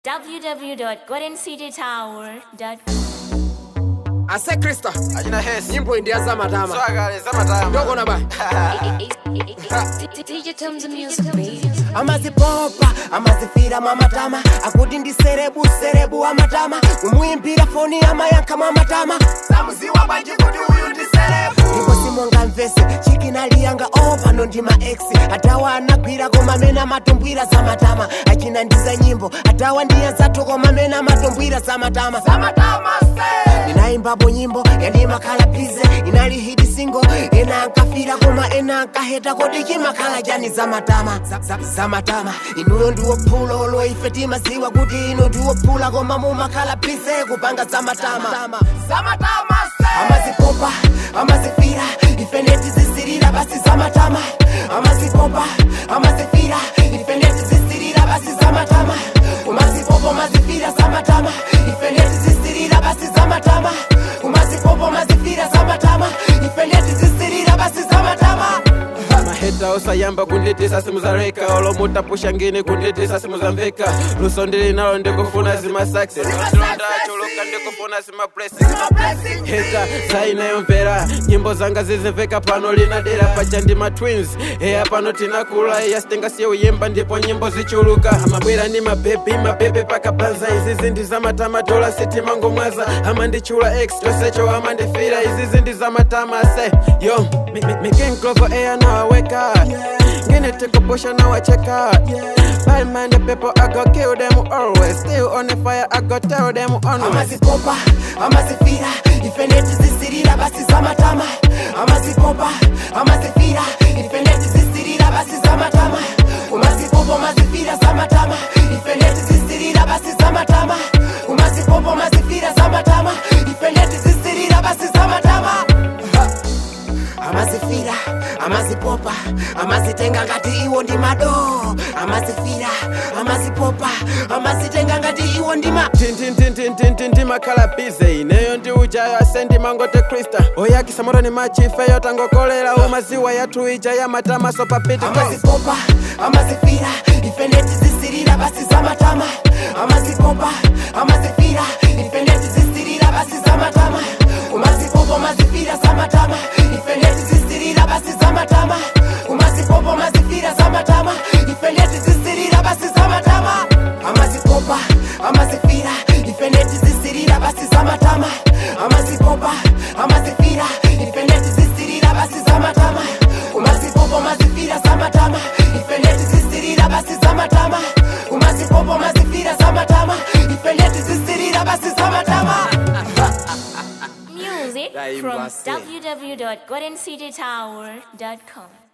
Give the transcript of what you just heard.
www.goldencitytower.com. ase krista achina hesi nyimbo indi ya zamatama swagale zamatama ndokona ba DJ Tums Music, baby. amazipopa amazifira mwamatama akuti ndi serebu serebu amatama kumuimbira foni amayankha mwamatama samuziwa bwanji kuti uyu ndi serebu ndipo simonga mvese chikinaliyanga o pano ndi ma ex atawa anagwira koma amene amatumbwira zamatama achina ndi za nyimbo atawa ndi anzathu koma amene amatumbwira zamatama zamatama ndinayimbapo nyimbo yandimakhala bize inali hidi singo ena ankafira koma ena ankaheta kodi chimakhala chani zamatama Za- za- zamatama inuyo ndiwophula olo ife timaziwa kuti ino ndiwophula koma mumakhala bize kupanga zamatama zamatama amazipopa amazifira ife netizisirira basi zamatama amazipopa amazifira ife netizisirira basi zamatama umazipopa umazifira zamatama ife netizisirira basi zamatama umazipopa umazifira zamatama ife netizisirira basi zamatama maheta osayamba kunditisa simu za reka olomutapusha ngini kunditisa simu za mveka luso ndili nalo ndikufuna zimasaksi ndachuluka ndikufuna zimablessing heta sainayomvera nyimbo zanga zizimveka pano linadera pacha ndi matwins eya pano tinakula eya sitingasiye uyimba ndipo nyimbo zichuluka amabwera ndi mabebi mabebe pakabanza izi zindi zamatama tola sitimango mwaza amandichula x tosecho amandifira izi zindi zamatama se yo mikinklovo eya nawaweka ngine tikopusha nawacheka Bad man, the people, I go kill them always. Still on the fire, I go tell them always. amazipopa amazifira ife netizisirira basi zamatama amazipopa amazifira ife netizisirira basi zamatama umazipopa umazifira zamatama ife netizisirira basi zamatama umazipopa umazifira zamatama ife netizisirira basi zamatama Ha. amazifira amazipopa amazitenga ngati iwo ndi mado amazifira amazipopa amazitenga ngati iwo ndi ma tintintintintintinti makhala bize ineyo ndi ujayo asendi mangote krista oyakisa moto ni machifeyo tangokolera umaziwa yathu ija ya matama so papiti amazipopa amazifira ife netizisirira basi zamatama amazipopa amazifira ife netizisirira basi zamatama umazipopa umazifira zamatama ife netizisirira basi zamatama umazipopa umazifira zamatama ife netizisirira basi zamatama amazipopa amazifira ife netizisirira basi zamatama amazipopa amazifira ife netizisirira basi zamatama umazipopa umazifira zamatama ife netizisirira basi zamatama umazipopa umazifira zamatama ife netizisirira basi zamatama Music Daimba from se. www.goldencitytower.com.